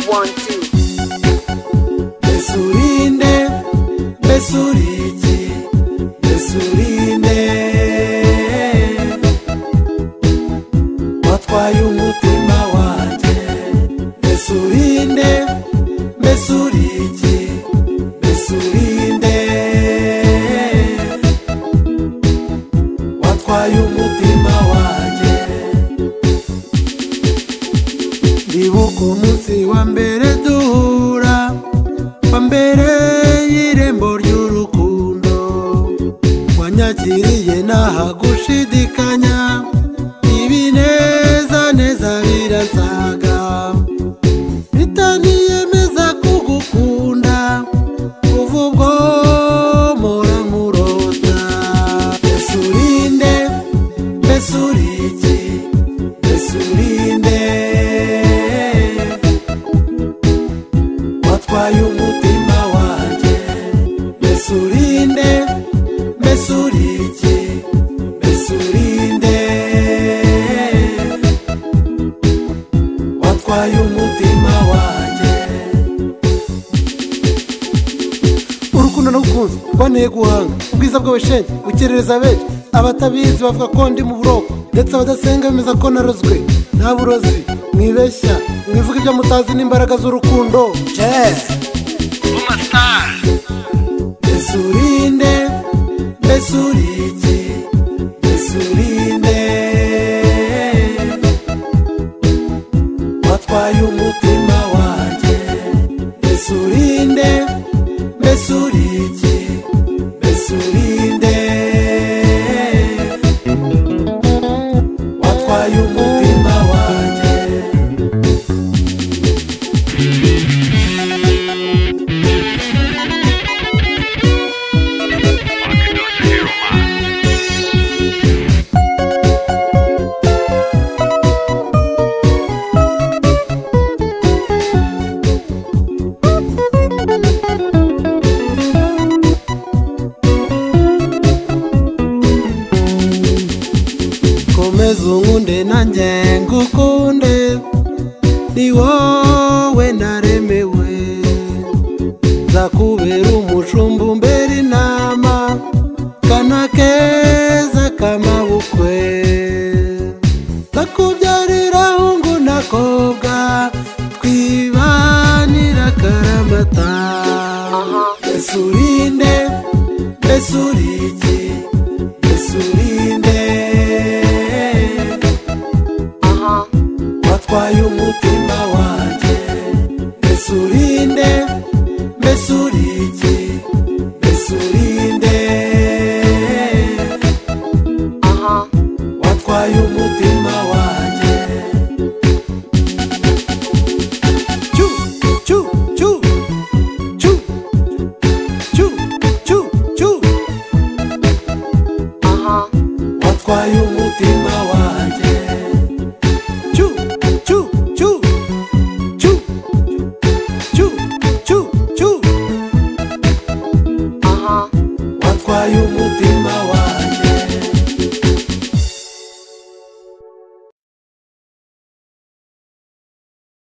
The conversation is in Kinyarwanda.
one, two. Besurinde, besurinde, besurinde. Watwaye umutima wanjye, besurinde, besurinde, besurinde. Watwaye umutima wanjye. ndibuka umunsi wa mbere duhura wa mbere y'irembo ry'urukundo wanyakiriye ntaha gushidikanya ibinezaneza biransaga bitaniyemeza kugukunda kuva ubwo mpora nkurota mbese urinde mbese urinde mbese urinde watwaye umutima wanjye mbese urinde mbese urinde mbese urinde watwaye umutima wanjye urukundo n'ubukunzi kuboneye guhanga ubwiza bw'abashenge bukerereza benshi abatabizi bavuga ko ndi mu buroko ndetse abadasenga bemeza ko narozwe nta burozi mwibeshya mwivuga ibyo mutazi n'imbaraga z'urukundo mbese urinde mbese urinde mbese urinde watwaye umutima wanjye mbese urinde mbese urinde mbese urinde watwaye umutima wanjye komeza unkunde nanjye ngukunde ni wowe naremewe nzakubera umushumba umbera inama kana keza k'amabukwe nzakubyarira hungu n'akobwa twibanira akaramata mbese urinde mbese urinde mbese urinde Uh huh. watwaye umutima